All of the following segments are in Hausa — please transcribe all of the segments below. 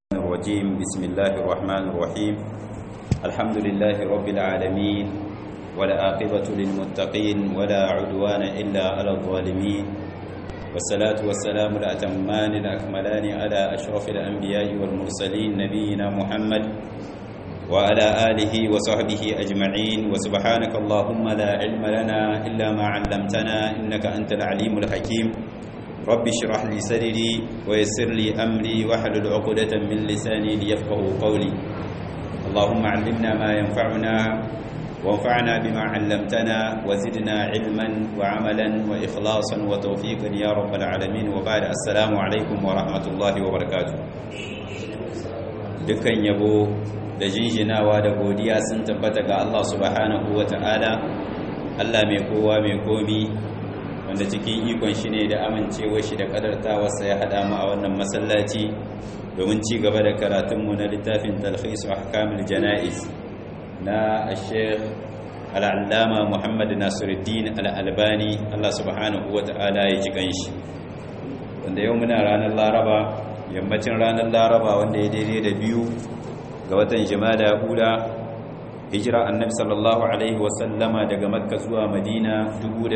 الرجيم بسم الله الرحمن الرحيم الحمد لله رب العالمين ولا عاقبة للمتقين ولا عدوان إلا على الظالمين والصلاة والسلام الأتمان الأكملان على أشرف الأنبياء والمرسلين نبينا محمد وعلى آله وصحبه أجمعين وسبحانك اللهم لا علم لنا إلا ما علمتنا إنك أنت العليم الحكيم رب اشرح لي صدري ويسر لي أمري واحلل عقدة من لساني ليفقه قولي اللهم علمنا ما ينفعنا وانفعنا بما علمتنا وزدنا علما وعملا وإخلاصا وتوفيقا يا رب العالمين وبعد السلام عليكم ورحمة الله وبركاته dukkan yabo da jinjinawa da godiya sun tabbata ga Allah subhanahu wa ta'ala Allah mai kowa mai komi wanda cikin ikon shi ne da amincewar shi da kadartawarsa ya haɗa mu a wannan masallaci domin ci gaba da karatunmu na littafin talhis wa hakamil jana'iz na sheikh al'allama muhammad nasiruddin al'albani Allah subhanahu wa ta'ala ya ji ganshi wanda yau muna ranar laraba yammacin ranar laraba wanda ya daidai da biyu ga watan jimada hula hijira annabi sallallahu alaihi wasallama daga makka zuwa madina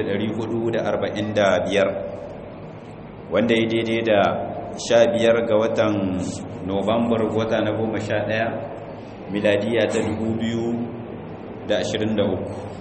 445 wanda ya daidai da 15 ga watan novambar wata na 11 miladiya ta 2023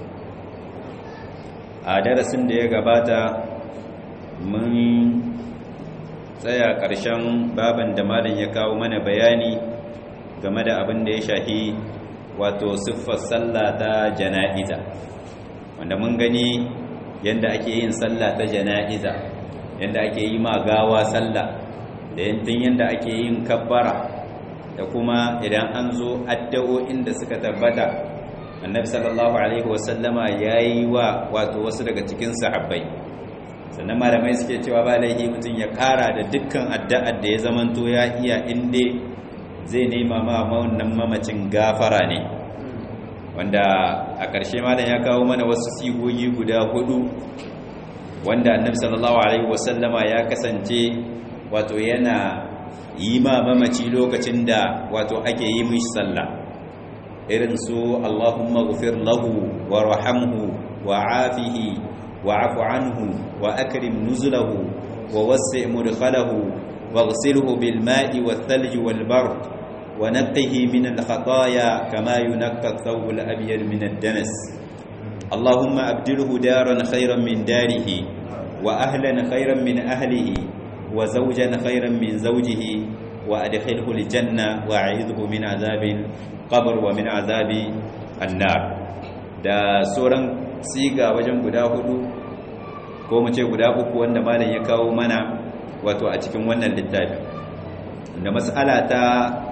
a darasin da ya gabata mun tsaya ƙarshen baban da malam ya kawo mana bayani game da abin da ya shahi wato siffar sallah ta jana'iza wanda mun gani yadda ake yin sallah ta jana'iza yadda ake yi ma gawa sallah da yantin yadda ake yin kabbara da kuma idan an zo addu'o'in da suka tabbata annabi sallallahu alaihi wasallama yayi wa wato wasu daga cikin sahabbai sannan malamai suke cewa ba laihi mutum ya kara da dukkan addu'ar da ya zamanto ya iya inda zai nema ma wannan mamacin gafara ne wanda a ƙarshe malam ya kawo mana wasu sigogi guda hudu wanda annabi sallallahu alaihi wasallama ya kasance wato yana yi ma mamaci lokacin da wato ake yi mishi sallah irin su Allahumma ghfir lahu wa rahamhu wa afihi wa afu anhu wa akrim nuzulahu wa wassi' mudkhalahu waghsilhu bil ma'i wath thalji wal bard wa naqqihi min al khataaya kama yunqqa ath-thawb al abyad min ad-danas Allahumma abdilhu daran khayran min darihi wa ahlan khayran min ahlihi wa zawjan khayran min zawjihi wa adkhilhu al janna wa a'idhu min azabil qabr wa min azabi annar da sauran siga wajen guda hudu ko mu ce guda uku wanda malam ya kawo mana wato a cikin wannan littafi da mas'ala ta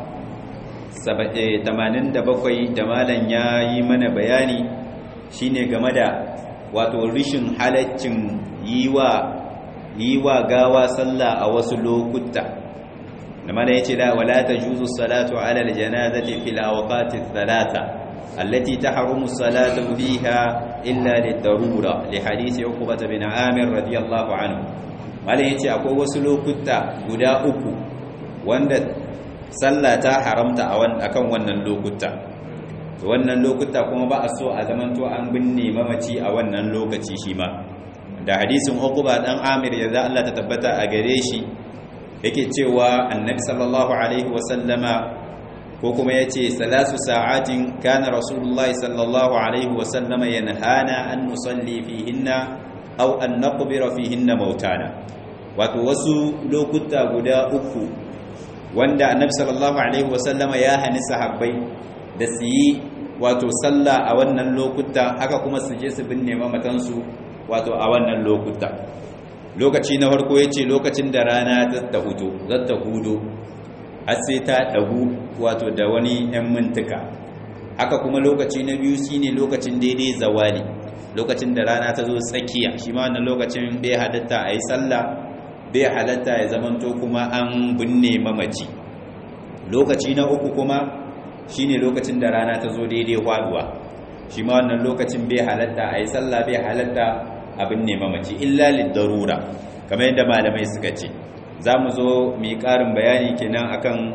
87 da malam ya yi mana bayani shine game da wato rishin halaccin yiwa yiwa gawa sallah a wasu lokuta da malam ya ce la wala tajuzu salatu ala aljanazati fil awqati thalatha التي تحرم الصلاة فيها إلا للضرورة لحديث عقبة بن عامر رضي الله عنه malai yace akwai wasu lokuta guda uku wanda sallah ta haramta a akan wannan lokuta wannan lokuta kuma ba a so a zamanto an binne mamaci a wannan lokaci shi ma da hadisin Uqba dan Amir ya Allah ta tabbata a gare shi yake cewa annabi sallallahu alaihi wasallama ko kuma ya ce salasu sa'atin kana rasulullahi sallallahu alaihi wasallama yanhana an nusalli fihinna aw an naqbira fihinna mautana wato wasu lokuta guda uku wanda annabi sallallahu alaihi wasallama ya hani sahabbai da su yi wato sallah a wannan lokuta haka kuma su je su binne mamatansu wato a wannan lokuta lokaci na farko yace lokacin da rana ta hudo zata hudo har sai ta ɗagu wato da wani 'yan mintuka haka kuma lokaci na biyu shine lokacin daidai zawali lokacin da rana ta zo tsakiya shi ma wannan lokacin bai halatta a yi sallah bai halatta ya zamanto kuma an binne mamaci lokaci na uku kuma shine lokacin da rana ta zo daidai faduwa shi ma wannan lokacin bai halatta a yi sallah bai halatta a binne mamaci illa liddarura kamar yadda malamai suka ce za mu zo mu yi ƙarin bayani kenan akan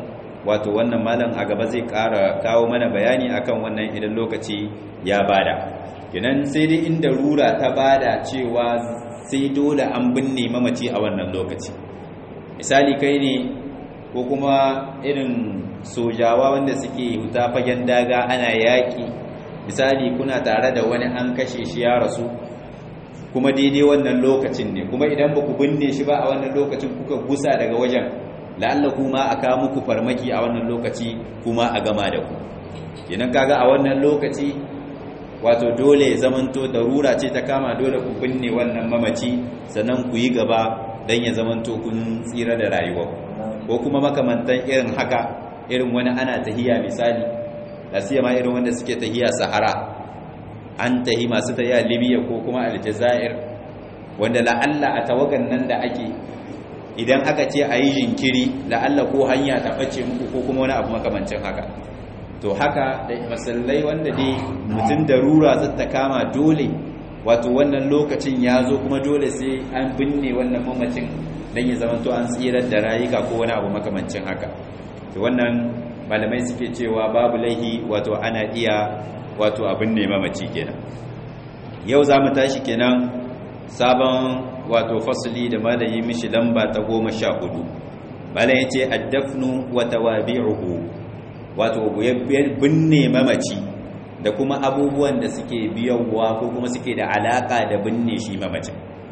wato wannan malam a gaba zai ƙara kawo mana bayani akan wannan idan lokaci ya bada kenan sai dai inda rura ta bada cewa sai dole an binne mamaci a wannan lokaci misali kai ne ko kuma irin sojawa wanda suke huta fagen daga ana yaƙi misali kuna tare da wani an kashe shi ya rasu kuma daidai wannan lokacin ne kuma idan ba ku binne shi ba a wannan lokacin kuka gusa daga wajen la'alla kuma a kawo muku farmaki a wannan lokaci kuma a gama da ku kenan kaga a wannan lokaci wato dole zamanto darura ce ta kama dole ku binne wannan mamaci sannan ku yi gaba don ya zamanto kun tsira da rayuwa ko kuma makamantan irin haka irin wani ana tahiya misali da ma irin wanda suke tahiya sahara an tahi masu tahiya libya ko kuma aljazair wanda la'alla a tawagan nan da ake idan aka ce a yi jinkiri la'alla ko hanya ta ɓace muku ko kuma wani abu makamancin haka to haka da masallai wanda dai mutum da rura zata kama dole wato wannan lokacin ya zo kuma dole sai an binne wannan mamacin don ya zama to an tsirar da rayuka ko wani abu makamancin haka to wannan malamai suke cewa babu laihi wato ana iya wato abin ne mamaci kenan yau za mu tashi kenan sabon wato fasali da malayi mishi lamba ta goma sha hudu malam ya ce addafnu wa tawabi'uhu wato binne mamaci da kuma abubuwan da suke biyowa ko kuma suke da alaka da binne shi mamacin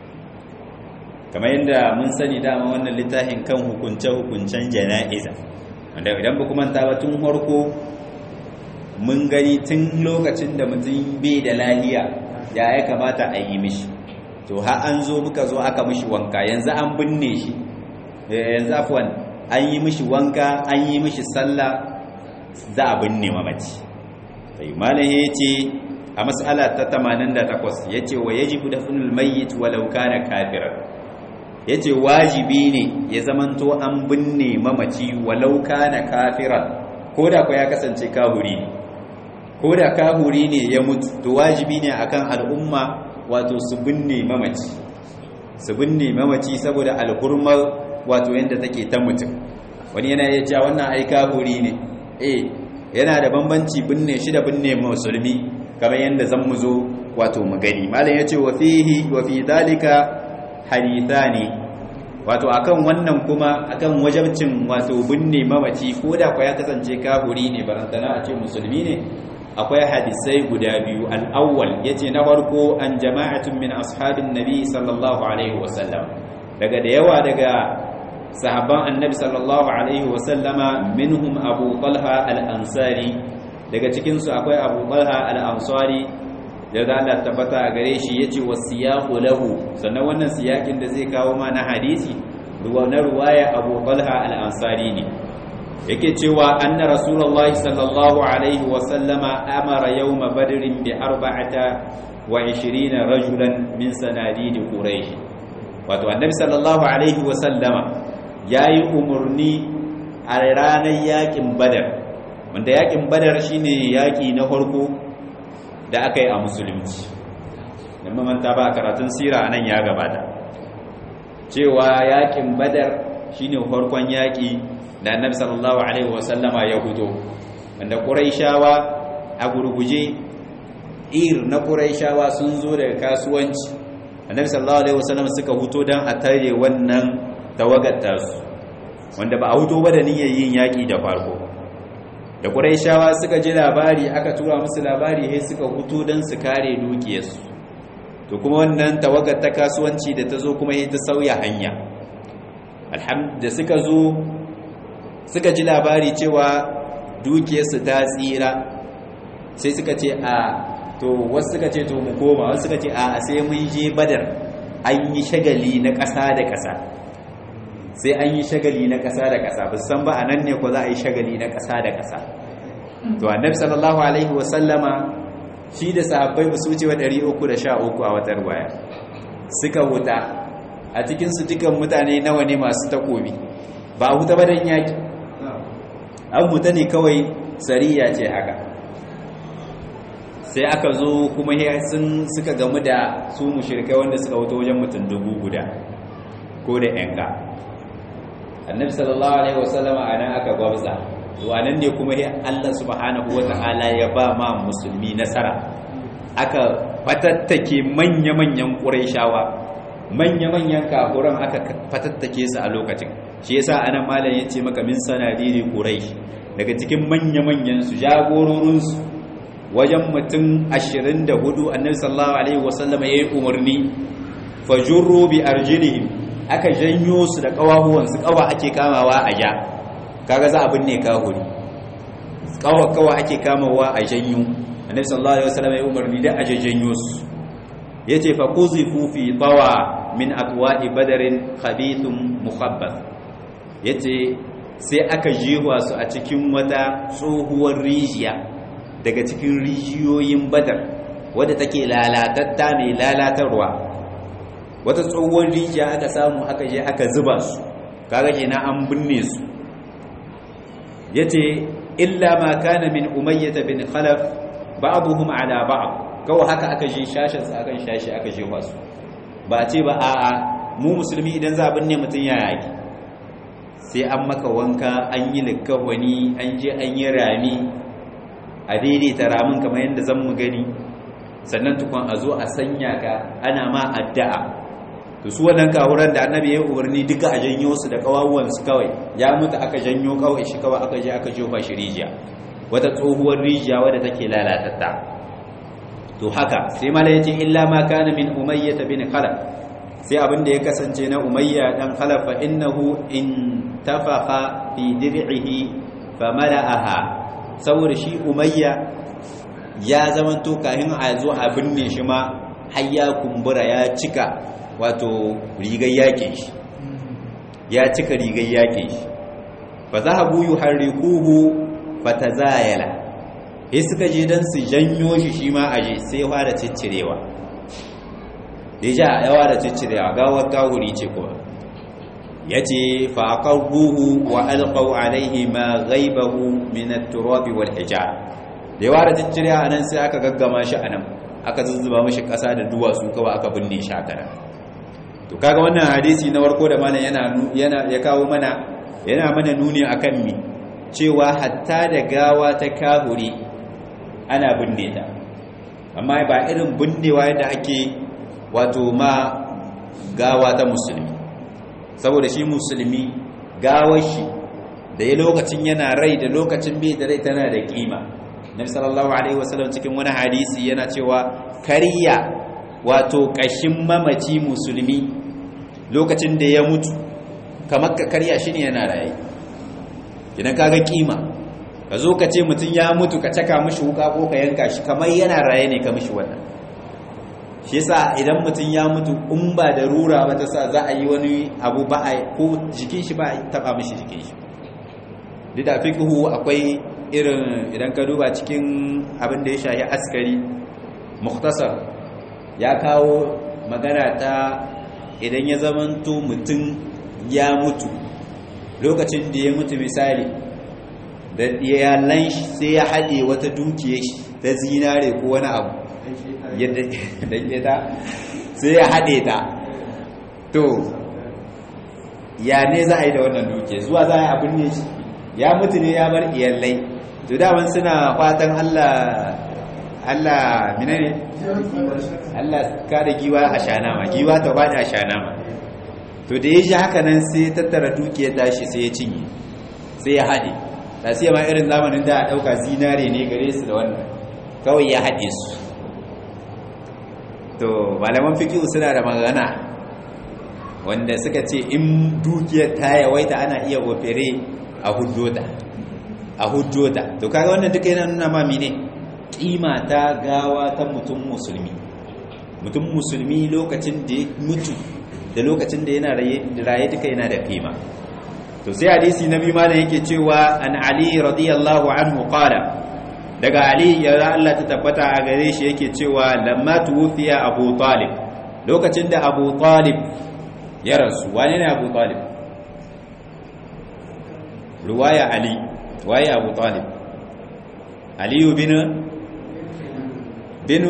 kamar yadda mun sani dama wannan littafin kan hukunce-hukuncen jana'iza wanda idan ba kuma ta tun harko mun gani tun lokacin da mutum bai da lahiya ya ya kamata a yi mishi to ha an zo muka zo aka mishi wanka yanzu an binne shi yanzu afwan an yi mishi wanka an yi mishi sallah za a binne mamaci sai malam ya ce a mas'ala ta 88 ya ce wa yajibu dafnul mayyit walau kana kafiran ya ce wajibi ne ya zamanto an binne mamaci walau kana kafiran ko da ya kasance kahuri ne ko da kahuri ne ya mutu to wajibi ne akan al'umma wato su binne mamaci su binne mamaci saboda alhurmar wato yadda take ta mutum wani yana iya cewa wannan ai kahuri ne eh yana da bambanci binne shi da binne musulmi kamar yadda zan mu zo wato mu gani malam yace wa fihi wa fi dalika hadithani wato akan wannan kuma akan wajabcin wato binne mamaci ko da kwa ya kasance kafuri ne barantana a ce musulmi ne akwai hadisai guda biyu al-awwal yace na farko an jama'atun min ashabin nabi sallallahu alaihi wasallam daga da yawa daga sahabban annabi sallallahu alaihi wasallama minhum abu talha al-ansari daga cikin su akwai abu talha al-ansari da Allah tabbata a gare shi yace wasiyaqu lahu sannan wannan siyakin da zai kawo mana hadisi ruwa na ruwaya abu talha al-ansari ne yake cewa anna rasulullahi sallallahu alaihi wasallama amara yawma badrin bi arba'ata wa 20 rajulan min sanadid quraish wato annabi sallallahu alaihi wasallama ya yi umarni a ranar yakin badar wanda yakin badar shine yaki na farko da aka yi a musulunci da mamanta ba karatun sira nan ya gabata cewa yakin badar shine farkon yaki da annabi sallallahu alaihi wasallama ya hudo wanda quraishawa a gurguje ir na quraishawa sun zo daga kasuwanci annabi sallallahu alaihi wasallama suka huto dan a tare wannan tawagar tasu wanda ba a huto ba da niyyar yin yaƙi da farko da ƙuraishawa suka ji labari aka tura musu labari sai suka huto don su kare dukiyarsu to kuma wannan tawagar ta kasuwanci da ta zo kuma sai ta sauya hanya da suka zo suka ji labari cewa dukiyarsu ta tsira sai suka ce a to wasu suka ce to mu koma wasu suka ce a sai mun je badar an yi shagali na ƙasa da ƙasa sai an yi shagali na ƙasa da ƙasa ba san ba a nan ne ko za a yi shagali na ƙasa da ƙasa to annabi sallallahu alaihi wa sallama shi da sahabbai ba su wuce wa 313 a wata ruwaya suka huta a cikin su dukan mutane nawa ne masu takobi ba huta ba dan yaki an huta ne kawai sariya ce haka sai aka zo kuma sun suka gamu da su mushrikai wanda suka wuta wajen mutum dubu guda ko da yanka annabi sallallahu alaihi wasallama anan aka gwabza to anan ne kuma sai Allah subhanahu wata'ala ya ba ma musulmi nasara aka fatattake manya-manyan ƙurayshawa manya-manyan kafuran aka fatattake su a lokacin shi yasa anan malam yace maka min sanadiri quraish daga cikin manya-manyan su jagororin su wajen mutum 24 annabi sallallahu alaihi wasallam yayi umarni fajurru bi arjilihim aka janyo su da kawahuwan su kawa ake kamawa a ja kaga za a binne kahuri kawa kawa ake kamawa a janyo annabi sallallahu alaihi wasallam ya umarni da aje janyo su yace fa quzifu fi tawa min atwa'i badarin khabithun mukhabbath yace sai aka jewa su a cikin wata tsohuwar rijiya daga cikin rijiyoyin badar wadda take lalatatta mai lalatarwa wata tsohuwar rijiya aka samu aka je aka zuba su kaga kenan an binne su yace illa ma kana min umayyah bin khalaf ba'dhum ala ba'd kawai haka aka je shashin sa akan shashi aka je su ba ce ba a'a mu musulmi idan za binne mutun ya yaki sai an maka wanka an yi likawani an je an yi rami a daidaita ramin kamar yadda zan mu gani sannan tukun a zo a sanya ka ana ma addu'a to su wannan kawuran da annabi ya umarni duka a janyo su da kawawuwan su kawai ya mutu aka janyo kawai shi kawai aka je aka jofa shi rijiya wata tsohuwar rijiya wadda take lalatatta to haka sai mala yace illa ma kana min umayyah bin khalaf sai abin da ya kasance na umayya dan khalaf fa innahu in tafaqa fi dir'ihi fa mala'aha saboda shi umayya ya zamanto kahin a zo a binne shi ma har ya kumbura ya cika wato rigar yakin shi ya cika rigar yakin shi fa zahabu yuharrikuhu fatazayala sai suka je dan su janyo shi shi ma aje sai ya fara ciccirewa deja ya fara ciccirewa gawar kawuri ce kuma yace fa aqarruhu wa alqaw alayhi ma ghaibahu min at-turab wal hijar da ya fara ciccirewa anan sai aka gaggama shi anan aka zuzzuba mishi kasa da duwatsu kawai aka binne shi haka to kaga wannan hadisi na warko da malam yana yana ya kawo mana yana mana nuni akan mi cewa hatta da gawa ta kahuri ana binne ta amma ba irin binnewa yadda ake wato ma gawa ta musulmi saboda shi musulmi gawar shi da ya lokacin yana rai da lokacin bai da rai tana da kima nabi sallallahu alaihi wasallam cikin wani hadisi yana cewa kariya wato kashin mamaci musulmi lokacin da ya mutu kamar ka karya shi ne yana raye idan kaga kima ka zo ka ce mutum ya mutu ka caka mishi wuka ko ka yanka shi kamar yana raye ne ka mishi wannan shi yasa idan mutum ya mutu in ba da rura ba ta sa za a yi wani abu ba a ko jikin shi ba a taba mishi jikin shi duk da fiqhu akwai irin idan ka duba cikin abin da ya shahi askari mukhtasar ya kawo magana ta idan ya zamanto mutum ya mutu lokacin da ya mutu misali da iyalan shi sai ya haɗe wata dukiyar shi ta zinare ko wani abu yadda ta sai ya haɗe ta to ya ne za a yi da wannan dukiyar zuwa za a yi abin ne shi ya mutu ne ya bar iyalai to daman suna fatan Allah Allah minane Allah kada giwa a shanama giwa ta bada a shanama to da ya ji haka nan sai tattara dukiyar tashi sai ya cinye sai ya haɗe ta sai ma irin zamanin da a ɗauka zinare ne gare su da wannan kawai ya haɗe su to malaman fikihu suna da magana wanda suka ce in dukiyar ta yawaita ana iya ofere a hujjota a hujjota to kaga wannan duka yana nuna ma mene kima ta gawa ta mutum musulmi mutum musulmi lokacin da ya mutu da lokacin da yana raye duka yana da kima to sai hadisi nabi malam yake cewa an ali radiyallahu anhu qala daga ali ya Allah ta tabbata a gare shi yake cewa lamma tuwfiya abu talib lokacin da abu talib ya rasu wane ne abu talib ruwaya ali waye abu talib aliyu bin binu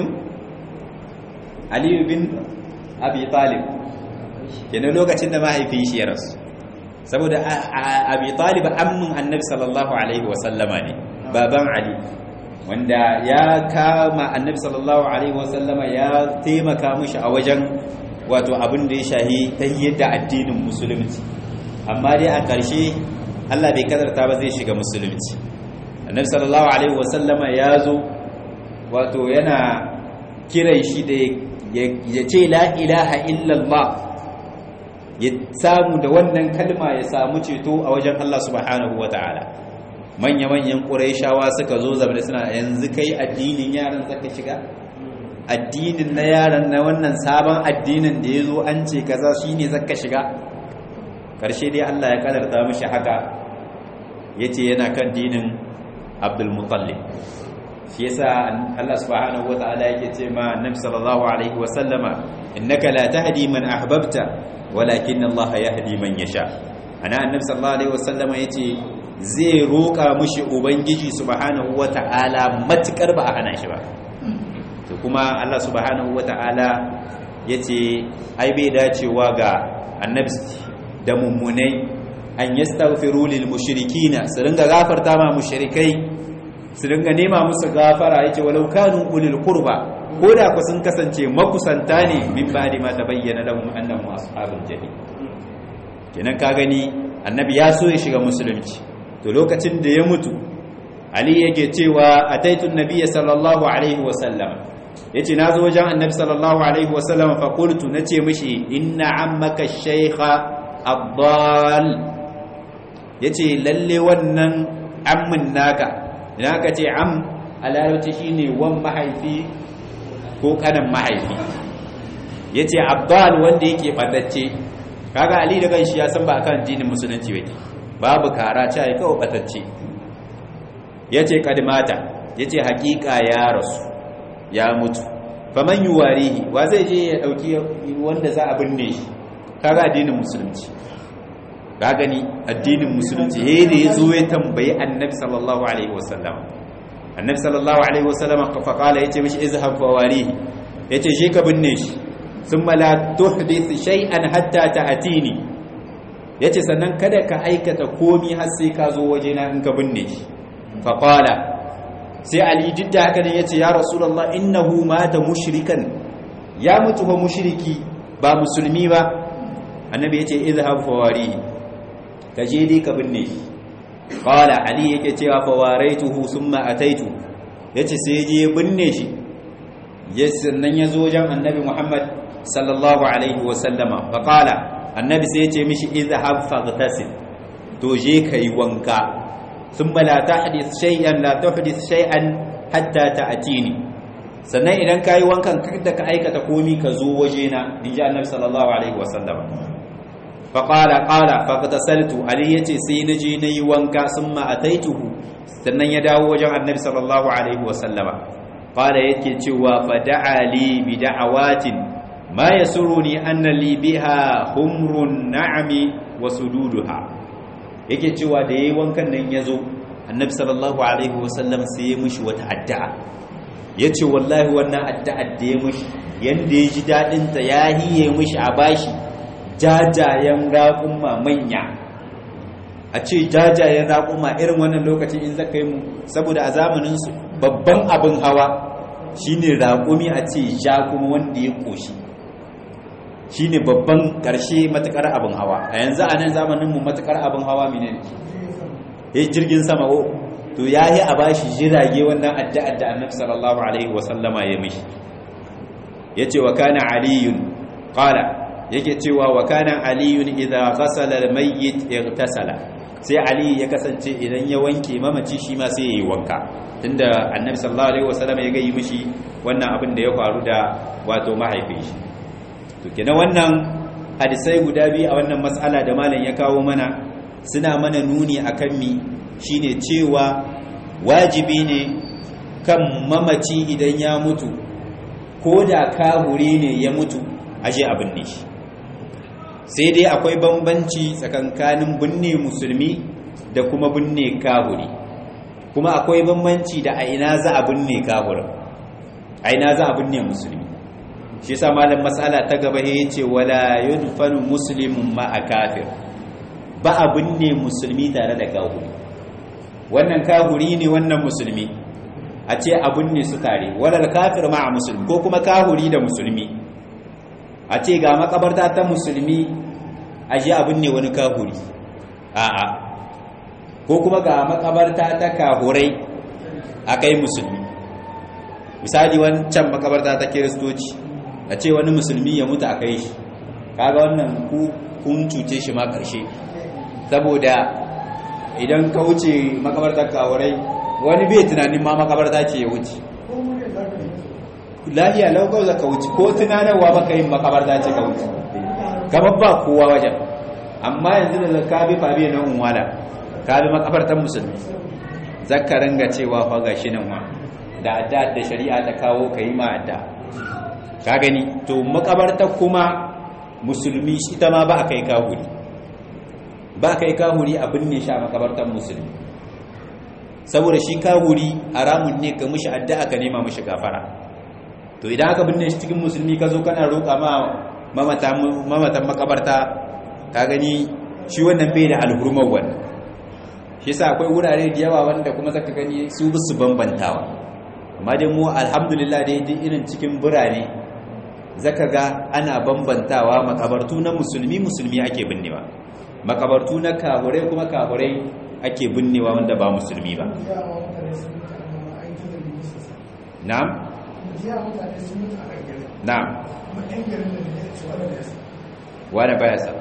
aliyu bin abi talib kenan lokacin da mahaifin shi ya rasu saboda abi talib ammin annabi sallallahu alaihi wasallama ne baban ali wanda ya kama annabi sallallahu alaihi wasallama ya taimaka mishi a wajen wato abin da ya shahi ta yadda addinin musulunci amma dai a ƙarshe Allah bai kadarta ba zai shiga musulunci annabi sallallahu alaihi wasallama ya zo wato yana kiran shi da ya ce la ilaha illallah ya samu da wannan kalma ya samu ceto a wajen Allah subhanahu wataala manya-manyan ƙuraishawa suka zo zama suna yanzu kai addinin yaran zaka shiga addinin na yaran na wannan sabon addinin da ya zo an ce kaza shi ne zaka shiga ƙarshe dai Allah ya ƙadarta mashi haka ya ce yana kan dinin abdulmutallib shi yasa Allah subhanahu wata'ala yake ce ma annabi sallallahu alaihi wa sallama innaka la tahdi man ahbabta walakin Allah yahdi man yasha ana annabi sallallahu alaihi wa sallama yace zai roƙa mushi ubangiji subhanahu wata'ala matukar ba a hana shi ba to kuma Allah subhanahu wata'ala yace ai bai dacewa ga annabi da mummunai an yastaghfiru lil mushrikina su ringa gafarta ma mushrikai su ringa nema musu gafara yace walau kanu ulil qurba ko da ku sun kasance makusanta ne min ba'di ma tabayyana lahum annahum ashabul jahim kenan ka gani annabi ya so ya shiga musulunci to lokacin da ya mutu ali yake cewa ataitu nabiyya sallallahu alaihi wa sallam yace nazo wajen annabi sallallahu alaihi wa sallam fa qultu nace mishi inna ammaka shaykha ad-dal yace lalle wannan ammin naka idan aka ce am a larabci shine wan mahaifi ko kanan mahaifi yace abdal wanda yake badacce kaga ali da kanshi ya san ba akan dinin musulunci yake babu kara ta yi kawai batacce yace kadmata yace hakika ya rasu ya mutu faman yuwarihi wa zai je ya dauki wanda za a binne shi kaga addinin musulunci ka gani addinin musulunci yayin da yazo ya tambayi annabi sallallahu alaihi wasallam annabi sallallahu alaihi wasallam fa qala yace mishi izhab fawarihi yace shi ka binne shi thumma la tuhdith shay'an hatta ta'tini yace sannan kada ka aikata komi har sai ka zo wajena in ka binne shi fa qala sai ali didda haka ne yace ya rasulullah innahu mata mushrikan ya mutu fa mushriki ba musulmi ba annabi yace izhab fawarihi ka je dai ka binne shi qala ali yake cewa fa waraituhu thumma ataitu yace sai je binne shi ya sannan yazo wajen annabi muhammad sallallahu alaihi wa sallama fa qala annabi sai yace mishi izhab faghtasil to je kai wanka thumma la tahdith shay'an la tuhdith shay'an hatta ta'tini sannan idan kai wankan kada ka aikata komi ka zo wajena inji annabi sallallahu alaihi wa sallama faƙala ƙala faƙatasaltu ali ya ce sai na je na yi wanka sun ma'ataituhu sannan ya dawo wajen annabi sallallahu alaihi wasallama ƙala yake cewa fada'a li bi da'awatin ma ya suru ni anna li biha humrun na'ami wa sududuha yake cewa da yayi wankan nan ya zo annabi sallallahu alaihi wasallam sai ya mishi wata addu'a ya ce wallahi wannan addu'ar da ya mishi yanda ya ji daɗinta ya hiye mishi a bashi jajayen raƙumma manya a ce jajayen raƙumma irin wannan lokacin in zaka yi mu saboda a zamaninsu babban abin hawa shine raƙumi a ce ja kuma wanda ya ƙoshi shine babban ƙarshe matuƙar abin hawa a yanzu a nan zamaninmu matuƙar abin hawa mene ne ya jirgin sama o to ya yi a bashi jirage wannan addu'ar da annabi sallallahu alaihi wasallama ya mishi ya ce wa kana aliyun qala yake cewa wa kana aliyun idza ghasala almayyit ightasala sai ali ya kasance idan ya wanke mamaci shi ma sai yayi wanka tunda annabi sallallahu alaihi wasallam ya gayi mishi wannan abin da ya faru da wato mahaifin shi to kenan wannan hadisai guda biyu a wannan mas'ala da malam ya kawo mana suna mana nuni akan mi shine cewa wajibi ne kan mamaci idan ya mutu ko da kahuri ne ya mutu aje abin ne shi sai dai akwai bambanci tsakankanin binne musulmi da kuma binne kahuri kuma akwai bambanci da a ina za a binne kahurin a ina za a binne musulmi shi sa malam matsala ta gaba ya ce wala yudfanu muslimun ma a kafir ba abin ne musulmi tare da kahuri wannan kahuri ne wannan musulmi a ce abin ne su tare wadal kafir ma a musulmi ko kuma kahuri da musulmi a ce ga makabarta ta musulmi a ji abin ne wani kahuri a'a ko kuma ga makabarta ta kahurai a kai musulmi misali wancan makabarta ta kiristoci a ce wani musulmi ya mutu a kai shi kaga wannan ku kun cuce shi ma karshe saboda idan ka wuce makabartar kahurai wani bai tunanin ma makabarta ce ya wuce lafiya laukau za ka wuce ko tunanarwa baka yin makabarta ce ka wuce kamar ba kowa wajen amma yanzu da ka bi fabi na unwala ka bi makabartar musulmi zaka ringa cewa fa gashi nan wa da adda da shari'a ta kawo ka yi ma adda ka gani to makabartar kuma musulmi shi ta ma ba a kai kahuri ba a kai kahuri a binne shi a makabartar musulmi saboda shi kahuri haramun ne ka mushi adda aka nema mushi gafara to idan aka binne shi cikin musulmi ka zo kana roƙa ma mamatan makabarta ka gani shi wannan bai da alhurmar wannan shi yasa akwai wurare da yawa wanda kuma zaka gani su bisu bambantawa amma dai mu alhamdulillah dai duk irin cikin birane zaka ga ana bambantawa makabartu na musulmi musulmi ake binnewa makabartu na kaburai kuma kaburai ake binnewa wanda ba musulmi ba na'am na'am wani baya sa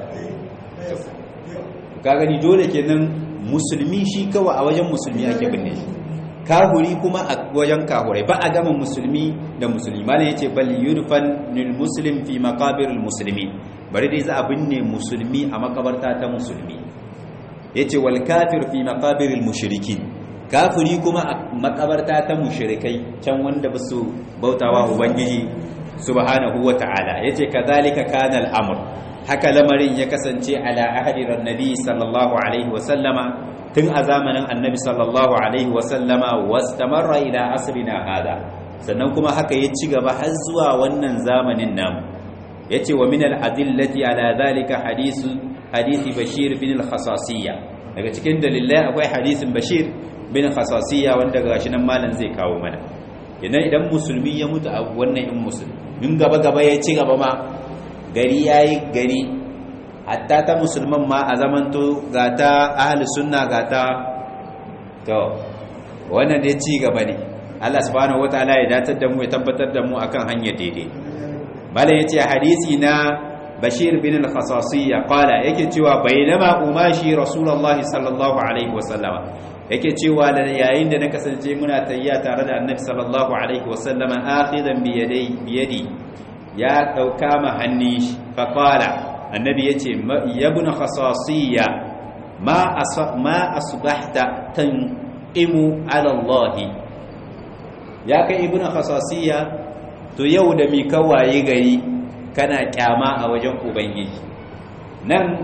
ka gani dole kenan musulmi shi kawai a wajen musulmi ake binne shi kahuri kuma a wajen kahurai ba a gama musulmi da musulmi malam yace bal yudfan lil muslim fi maqabir al muslimin bari dai za a binne musulmi a makabarta ta musulmi yace wal kafir fi maqabir al mushrikin kafiri kuma a makabarta ta mushrikai can wanda ba su bautawa ubangiji subhanahu wata'ala yace kadhalika kana al amr haka lamarin ya kasance ala ahadi nabi sallallahu alaihi wa sallama tun a zamanin annabi sallallahu alaihi wasallama wastamarra ila asrina hada sannan kuma haka ya ci gaba har zuwa wannan zamanin namu yace wa min al-adillati ala dhalika hadisu hadisi bashir bin al-khasasiyya daga cikin dalilai akwai hadisin bashir bin khasasiyya wanda gashi nan malam zai kawo mana idan idan musulmi ya mutu a wannan in musulmi in gaba gaba ya ci gaba ma gari yayi gari hatta ta musulman ma a zamanto ga ta ahli sunna ga ta to wannan dai ci gaba ne Allah subhanahu wataala ya datar da mu ya tabbatar da mu akan hanyar daidai malam yace hadisi na Bashir bin al-Khasasiyya qala yake cewa bainama umashi rasulullahi sallallahu alaihi wasallama yake cewa da yayin da na kasance muna tayya tare da annabi sallallahu alaihi wasallama akhidan bi yadi biyadi ya dauka ma hannun shi fa qala annabi ya ce yabna khasasiyya ma asbahta tanqimu ala Allah ya kai ibnu khasasiyya to yau da mi kawaye gari kana kyama a wajen ubangiji nan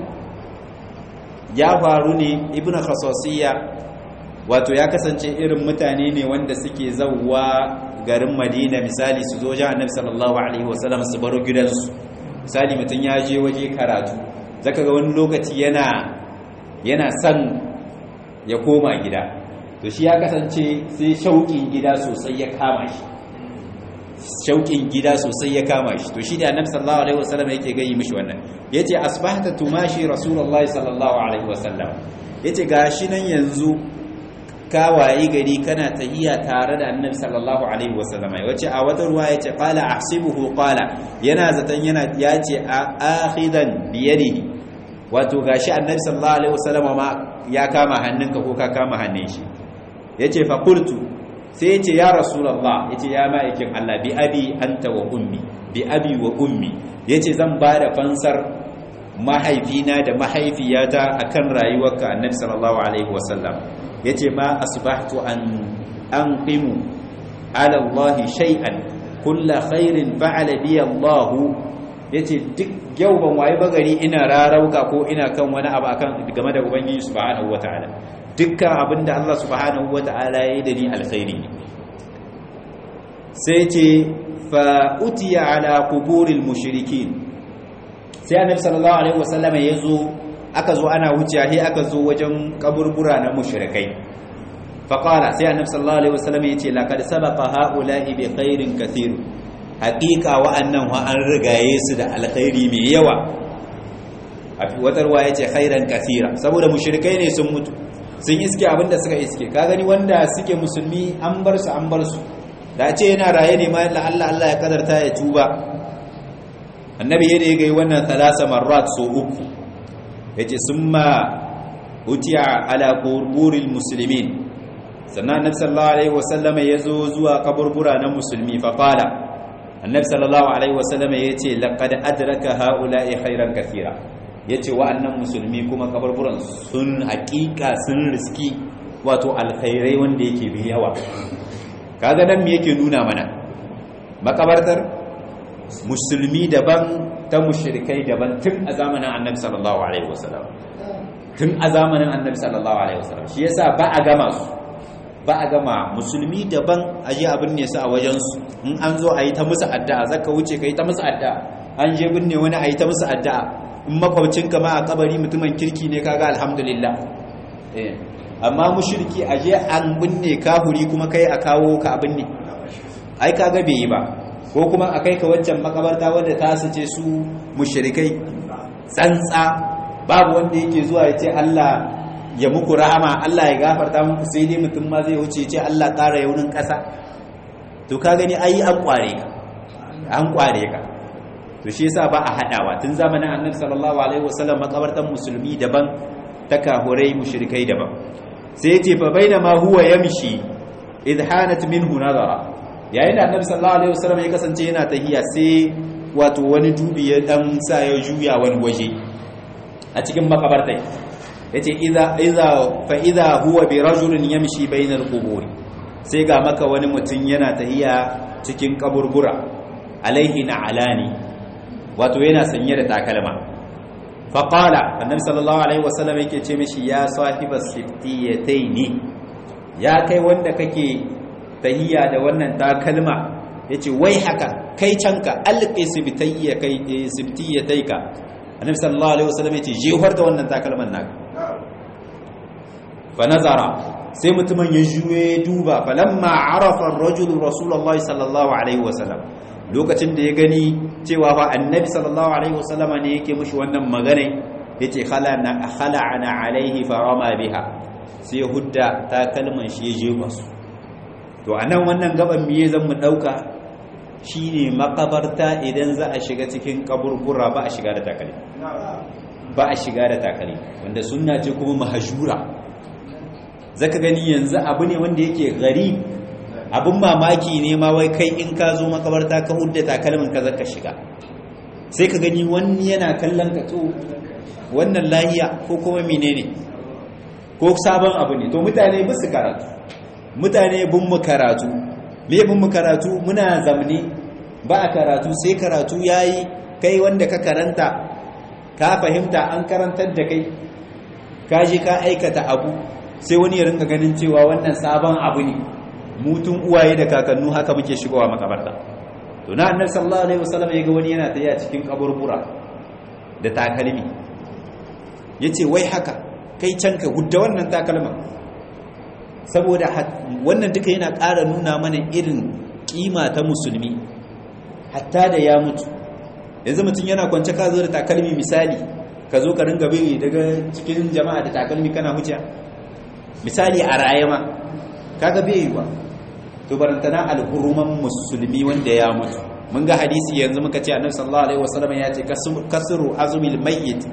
ya faru ne ibnu khasasiyya wato ya kasance irin mutane ne wanda suke zawwa garin madina misali su zo jan annabi sallallahu alaihi wasallam su baro gidansu misali mutum ya je waje karatu zaka ga wani lokaci yana yana son ya koma gida to shi ya kasance sai shauƙin gida sosai ya kama shi shauƙin gida sosai ya kama shi to shi da annabi sallallahu alaihi wasallam yake gayi mishi wannan yace asbahta tumashi rasulullahi sallallahu alaihi wasallam yace gashi nan yanzu ka wayi gari kana tahiya tare da annabi sallallahu alaihi wasallam wace a wata ruwa yace qala ahsibuhu qala yana zaton yana yace akhidan bi yadihi wato gashi annabi sallallahu alaihi wasallam ma ya kama hannunka ko ka kama hannun shi yace fa qultu sai yace ya rasulullah yace ya ma'aikin Allah bi abi anta wa ummi bi abi wa ummi yace zan bada fansar mahaifina da mahaifiyata akan rayuwarka annabi sallallahu alaihi wasallam yace ma asbahtu an anqimu ala Allah shay'an kullu khairin fa'ala bi Allah yace duk yau ban waye bagari ina rarauka ko ina kan wani abu akan game da ubangiji subhanahu wataala dukkan abinda Allah subhanahu wataala yayi da ni alkhairi ne sai ce fa utiya ala quburil mushrikin sai annabi sallallahu alaihi wasallam yazo aka zo ana wuciya sai aka zo wajen kaburbura na mushrikai faqala sai annabi sallallahu alaihi wasallam yace laqad sabaqa haula'i bi khairin kathir haqiqa wa'annan wa an rigaye su da alkhairi mai yawa a watar wa yace khairan kathira saboda mushrikai ne sun mutu sun iske abinda suka iske ka gani wanda suke musulmi an bar su an bar su da ce yana raye ne ma Allah Allah ya kadarta ya tuba annabi yadda ya gai wannan talasa marrat so uku yace summa utiya ala qurburil muslimin sannan annabi sallallahu alaihi wasallam ya zo zuwa kaburbura na musulmi fa qala annabi sallallahu alaihi wasallam yace laqad adraka haula'i khairan kathira yace wa'annan musulmi kuma kaburburan sun haƙiƙa sun riski wato alkhairai wanda yake bi yawa kaga nan me yake nuna mana makabartar musulmi daban ta mushrikai daban tun a zamanin annabi sallallahu alaihi wasallam tun a zamanin annabi sallallahu alaihi wasallam shi yasa ba a gama su ba a gama musulmi daban aje abin ne su a wajen su in an zo a yi ta musu addu'a zaka wuce kai ta musu addu'a an je binne wani a yi ta musu addu'a in makwabcinka ma a kabari mutumin kirki ne kaga alhamdulillah eh amma mushriki aje an binne kahuri kuma kai a kawo ka abin ne ai kaga bai yi ba ko kuma a kai ka wancan makabarta wadda ta sace su mushrikai tsantsa babu wanda yake zuwa ya ce Allah ya muku rahama Allah ya gafarta muku sai dai mutum ma zai wuce ce Allah ƙara yaunin ƙasa to ka gani ai an kware ka an kware ka to shi yasa ba a hadawa tun zamanin annabi sallallahu alaihi wasallam makabartan musulmi daban ta kahurai mushrikai daban sai yace fa bainama huwa yamshi idh hanat minhu nazara yayin da annabi sallallahu alaihi wasallam ya kasance yana tahiya sai wato wani dubi ya dan sa ya juya wani waje a cikin makabartai yace idza idza fa idza huwa bi rajulin yamshi bainal qubur sai ga maka wani mutum yana tahiya cikin kaburbura alaihi na alani wato yana sanye da takalma faƙala annabi sallallahu alaihi wasallam yake ce mishi ya sahiba siftiyataini ya kai wanda kake tahiya da wannan takalma yace wai haka kai canka alqi sibtiyya kai siftiyataika annabi sallallahu alaihi wasallam yace jehar da wannan takalman naka fa nazara sai mutumin ya juye duba falamma arafa ar-rajulu rasulullahi sallallahu alaihi wasallam lokacin da ya gani cewa ba annabi sallallahu alaihi wasallama ne yake mushi wannan magana yace khalana khala'ana alaihi farama biha sai hudda ta kalman shi ya jefa su to anan wannan gaban miye zan mu dauka shine makabarta idan za a shiga cikin kaburbura ba a shiga da takali ba a shiga da takali wanda sunna ce kuma mahjura zaka gani yanzu abu ne wanda yake gari abin mamaki ne ma wai kai in ka zo makabarta ka hudda takalmin ka zaka shiga sai ka gani wani yana kallon ka to wannan lahiya ko kuma menene ko sabon abu ne to mutane ba su karatu mutane bin mu karatu me bin mu karatu muna zamne ba a karatu sai karatu yayi kai wanda ka karanta ka fahimta an karantar da kai ka je ka aikata abu sai wani ya rinka ganin cewa wannan sabon abu ne mutun uwaye da kakannu haka muke shigowa makabarta to na annabi sallallahu alaihi wasallam yaga wani yana tafiya cikin kaburbura da takalmi yace wai haka kai can ka gudda wannan takalman saboda wannan duka yana ƙara nuna mana irin kima ta musulmi hatta da ya mutu yanzu mutum yana kwance ka zo da takalmi misali ka zo ka ringa bi daga cikin jama'a da takalmi kana huce misali a raye ma kaga bai yi ba to barantana alhuruman musulmi wanda ya mutu mun ga hadisi yanzu muka ce annabi sallallahu alaihi wasallam ya ce kasru azmil mayyit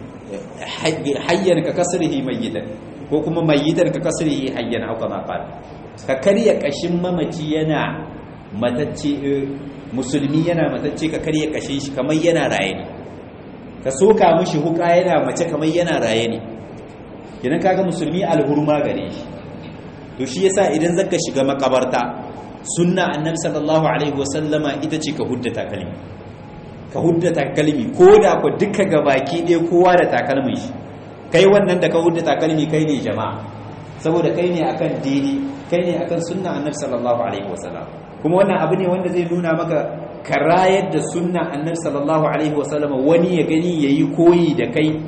hayyan ka kasrihi mayyitan ko kuma mayyitan ka kasrihi hayyan au kama qala ka karya kashin mamaci yana matacce musulmi yana matacce ka karya kashin shi kamar yana raye ne ka soka mishi huka yana mace kamar yana raye ne kidan kaga musulmi alhurma gare shi to shi yasa idan zaka shiga makabarta sunna annabi sallallahu alaihi wasallama ita ce ka hudda takalmi ka hudda takalmi ko da ku duka gabaki ɗaya kowa da takalmin shi kai wannan da ka hudda takalmi kai ne jama'a saboda kai ne akan dini kai ne akan sunna annabi sallallahu alaihi wasallam kuma wannan abu ne wanda zai nuna maka karayar da sunna annabi sallallahu alaihi wasallama wani ya gani yayi koyi da kai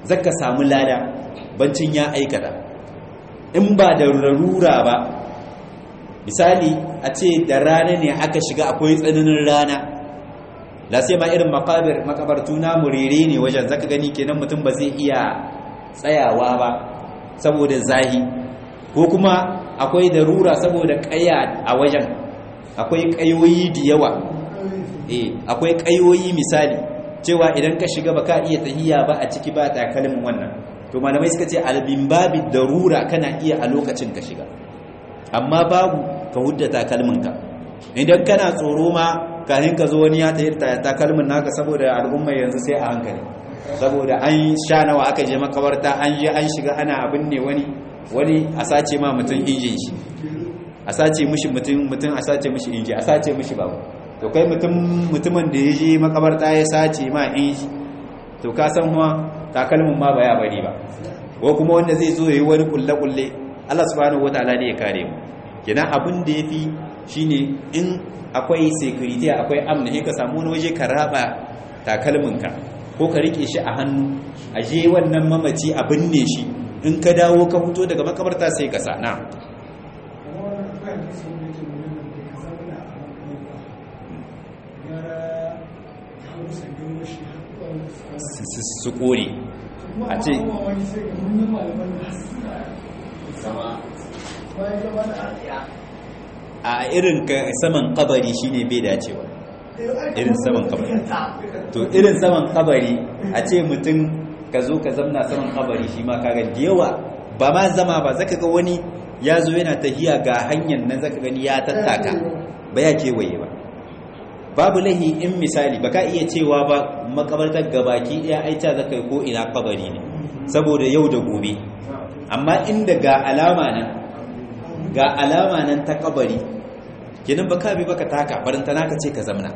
zaka samu lada bancin ya aikata in ba da rarura ba misali a ce da rana ne aka shiga akwai tsananin rana la sai ma irin makabir makabartu na murere ne wajen zaka gani kenan mutum ba zai iya tsayawa ba saboda zahi ko kuma akwai darura saboda kaya a wajen akwai kayoyi da yawa eh akwai kayoyi misali cewa idan ka shiga baka iya tahiya ba a ciki ba takalmin wannan to malamai suka ce albin babi darura kana iya a lokacin ka shiga amma babu ka hudda takalminka idan kana tsoro ma kafin ka zo wani ya tayi takalmin naka saboda al'umma yanzu sai a hankali saboda an sha nawa aka je makabarta an je an shiga ana abin ne wani wani a sace ma mutum injin shi a sace mishi mutum mutum a sace mishi inji a sace mishi babu to kai mutum mutumin da ya je makabarta ya sace ma inji to ka san kuma takalmin ma ba ya bari ba ko kuma wanda zai zo yayi wani kulle kulle Allah subhanahu wataala ne ya kare mu kenan abin da yafi shine in akwai security akwai amna sai ka samu wani waje ka raba takalminka ko ka rike shi a hannu a je wannan mamaci a binne shi in ka dawo ka fito daga makabarta sai ka sana su kore a ce a irin saman kabari shine bai dacewa irin saman kabari to irin saman kabari a ce mutum ka zo ka zamna saman kabari shi ma kaga da yawa ba ma zama ba zaka ga wani ya zo yana tahiya ga hanyar nan zaka gani ya tattaka ba ya kewaye ba babu lahi in misali baka iya cewa ba makabartar gabaki daya aita zaka yi ko ina kabari ne saboda yau da gobe amma inda ga alama nan ga alama nan ta kabari kenan baka bi baka taka barantana ka ce ka zamna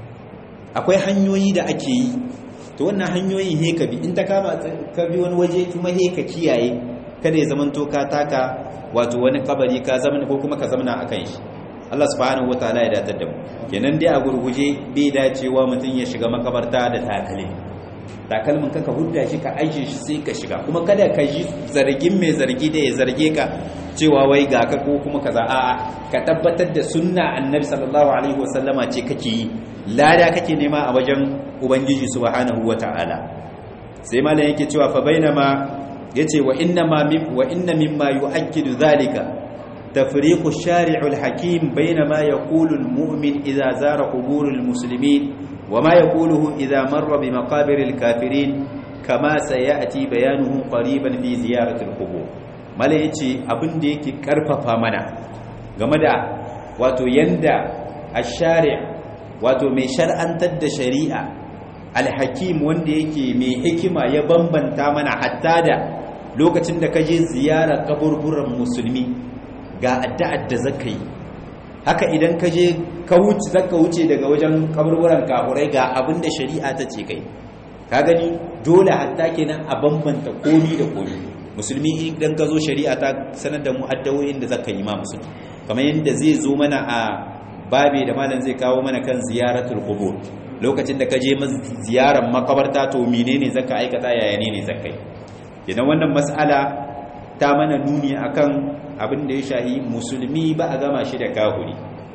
akwai hanyoyi da ake yi to wannan hanyoyin he ka bi in ta kama ka bi wani waje kuma he ka kiyaye kada ya zamanto ka taka wato wani kabari ka zamana ko kuma ka zamana akan shi Allah subhanahu wataala ya datar da mu kenan dai a gurguje bai dacewa mutum ya shiga makabarta da takalmi takalmin ka ka hudda shi ka aishe shi sai ka shiga kuma kada ka ji zargin mai zargi da ya zarge ka cewa wai ga ka ko kuma kaza a'a ka tabbatar da sunna annabi sallallahu alaihi wasallama ce kake yi lada kake nema a wajen ubangiji subhanahu wataala sai malam yake cewa fa bainama yace wa inna ma wa inna mimma yu'akkidu dhalika تفريق الشارع الحكيم بين ما يقول المؤمن إذا زار قبور المسلمين وما يقوله إذا مر بمقابر الكافرين كما سيأتي بيانه قريبا في زيارة القبور mala ya ce abin da yake karfafa mana game da wato yanda a shari'a wato mai shar'antar da shari'a alhakim wanda yake mai hikima ya bambanta mana hatta da lokacin da ka je ziyarar kaburburan musulmi ga addu'ar da zaka yi haka idan ka je ka wuce zaka wuce daga wajen kaburburan kafurai ga abin da shari'a ta ce kai ka gani dole hatta kenan a bambanta komi da komi musulmi idan ka zo shari'a ta sanar da mu addawoyin da zaka yi ma musulmi kamar yadda zai zo mana a babe da malam zai kawo mana kan ziyaratul qubur lokacin da ka je ziyarar makabarta to menene zaka aikata yaya ne ne zaka yi idan wannan mas'ala ta mana nuni akan abin da ya shahi musulmi ba a gama shi da kahuri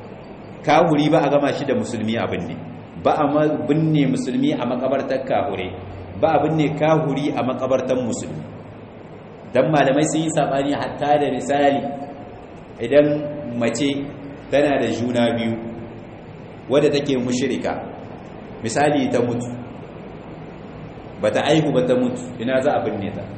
kahuri ba a gama shi da musulmi abin ne ba a binne musulmi a makabartar kahure ba a binne kahuri a makabartar musulmi don malamai sun yi saɓani hatta da misali idan mace tana da juna biyu wadda take mushirika misali ta mutu ba ta aihu ba ta mutu ina za a binne ta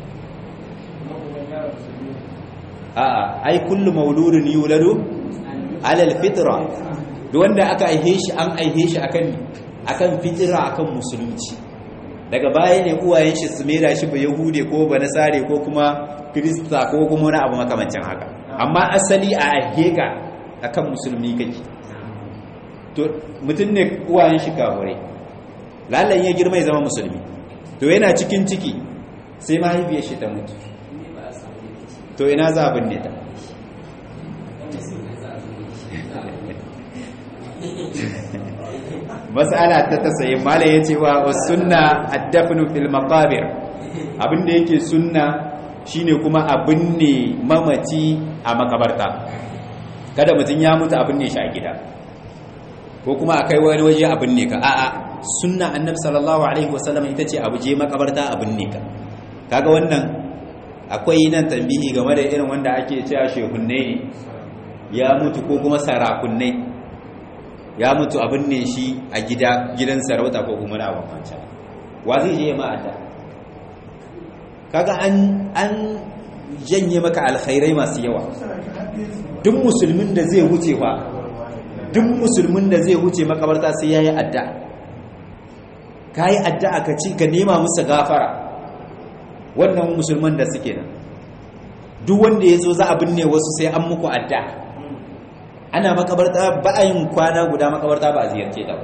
a'a ai kullu mauludin yuladu alal fitra duk wanda aka aihe shi an aihe shi akan akan fitra akan musulunci daga baya ne uwayen shi su mera shi ba yahude ko ba nasare ko kuma krista ko kuma wani abu makamancin haka amma asali a aihe ka akan musulmi kake to mutum ne uwayen shi kafirai lallan ya girma ya zama musulmi to yana cikin ciki sai mahaifiyar shi ta mutu to ina za a binne ta mas'ala ta tasayi mala yace wa sunna ad-dafnu fil maqabir abin da yake sunna shine kuma abin ne mamaci a makabarta kada mutum ya mutu abin ne shi a gida ko kuma a kai wani waje abin ne ka a'a sunna annabi sallallahu alaihi wasallam ita ce abu je makabarta abin ne ka kaga wannan akwai nan tambihi game da irin wanda ake cewa shehunne ne ya mutu ko kuma sarakunne ya mutu abin ne shi a gida gidan sarauta ko kuma na wancan wa zai je ma'ada kaga an an janye maka alkhairai masu yawa duk musulmin da zai wuce fa duk musulmin da zai wuce makabarta sai yayi adda kai addu'a ka ci ka nema musu gafara wannan musulman da suke nan duk wanda yazo za a binne wasu sai an muku adda ana makabarta ba a yin kwana guda makabarta ba a ziyarce ta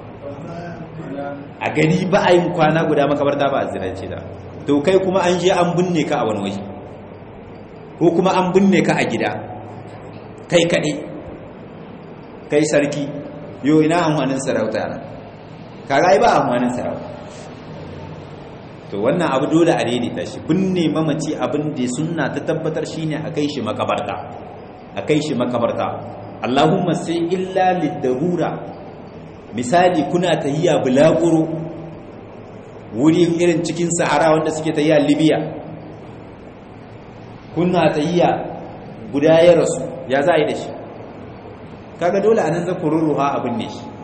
a gari ba a yin kwana guda makabarta ba a ziyarce ta to kai kuma an je an binne ka a wani waje ko kuma an binne ka a gida kai kaɗai kai sarki yau ina amfanin sarauta na kaga ba amfanin sarauta to wannan abu dole a daidaita shi binne mamaci abin da sunna ta tabbatar shine a kai shi makabarta a kai shi makabarta Allahumma sai illa lidarura misali kuna tahiya bulaguro wuri irin cikin sahara wanda suke tahiya libya kuna tahiya guda ya rasu ya za a yi da shi kaga dole a nan za ku rurruha abin ne shi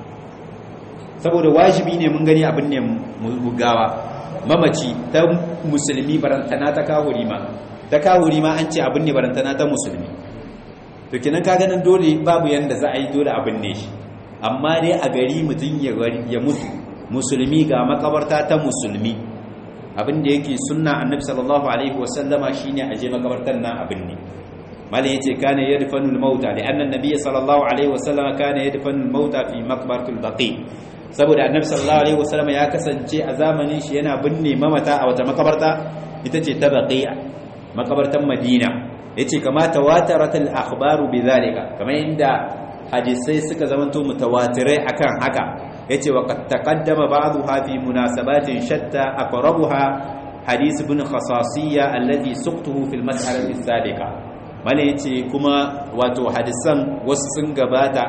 saboda wajibi ne mun gani abin ne gawa mamaci ta musulmi barantana ta kawuri ma ta kawuri ma an ce abin ne barantana ta musulmi to kinan ka ganin dole babu yanda za a yi dole abin ne shi amma dai a gari mutum ya mutu musulmi ga makabarta ta musulmi abin da yake sunna annabi sallallahu alaihi wasallama shine aje makabartar nan abin ne malai yace kana yadfanul mauta li anna an-nabiy sallallahu alaihi wasallama kana yadfanul mauta fi maqbaratul baqi saboda annabi sallallahu alaihi wasallam ya kasance a zamanin shi yana binne mamata a wata makabarta ita ce ta baqiya makabartan madina yace kama tawatarat al akhbaru bidhalika kamar inda hadisai suka zamanto mutawatirai akan haka yace wa qad taqaddama ba'dha fi munasabatin shatta aqrabuha hadith ibn khasasiyya alladhi suqtuhu fil mas'alati as-sabiqa mala yace kuma wato hadisan wasu sun gabata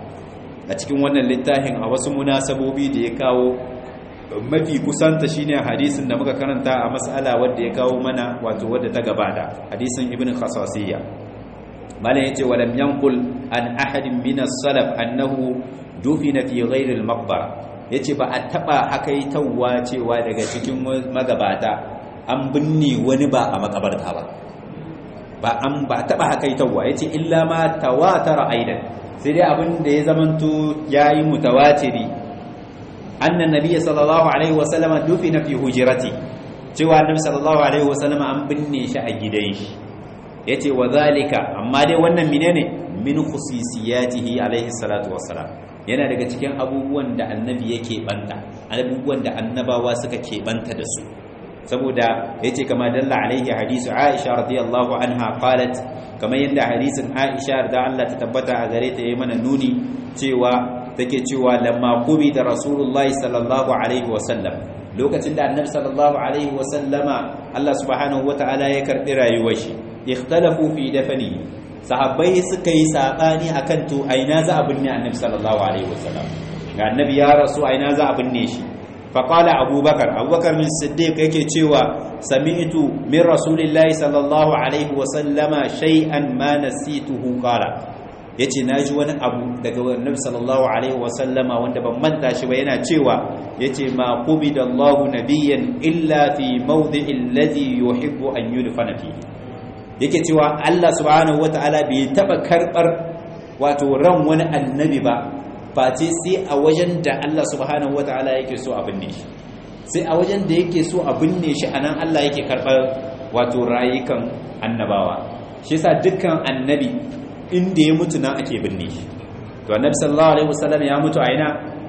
a cikin wannan littafin a wasu munasabobi da ya kawo mafi kusanta shine hadisin da muka karanta a mas'ala wadda ya kawo mana wato wadda ta gabata hadisin ibn khasasiyya malam yace walam yanqul an ahadin min as-salaf annahu dufina fi ghayri al-maqbara yace ba a taba hakaitawa cewa daga cikin magabata an binne wani ba a makabarta ba ba an ba taba hakaitawa yace illa ma tawatara aidan sai dai abin da ya zamanto ya yi mutawatiri annan nabiya sallallahu alaihi wasallama dufi na fi hujirati cewa annabi sallallahu alaihi wasallama an binne shi a gidan shi ya ce wa zalika amma dai wannan menene min khususiyatihi alaihi salatu wassalam yana daga cikin abubuwan da annabi yake banta abubuwan da annabawa suka ke banta da su saboda yace kama dalla alaihi hadisu Aisha radiyallahu anha qalat kamar yadda hadisin Aisha da Allah ta tabbata a gare ta yayi mana nuni cewa take cewa lamma kubi da Rasulullah sallallahu alaihi wasallam lokacin da Annabi sallallahu alaihi wasallama Allah subhanahu wataala ya karbi rayuwar shi ikhtalafu fi dafani sahabbai suka yi sabani akan to aina za a binne Annabi sallallahu alaihi wasallam ga Annabi ya rasu aina za a binne shi faƙala abubakar abubakar min siddiq yake cewa sami'tu min rasulillahi sallallahu alaihi wasallama shay'an ma nasituhu qala yace naji wani abu daga annabi sallallahu alaihi wasallama wanda ban manta shi ba yana cewa yace ma qubidallahu nabiyyan illa fi mawdi'il ladhi yuhibbu an yudfana fihi yake cewa Allah subhanahu wataala bai taba karbar wato ran wani annabi ba face sai a wajen da Allah subhanahu wata'ala yake so a binne shi sai a wajen da yake so a binne shi anan Allah yake karɓar wato rayukan annabawa shi yasa dukkan annabi inda ya mutu nan ake binne shi to annabi sallallahu alaihi wasallam ya mutu a ina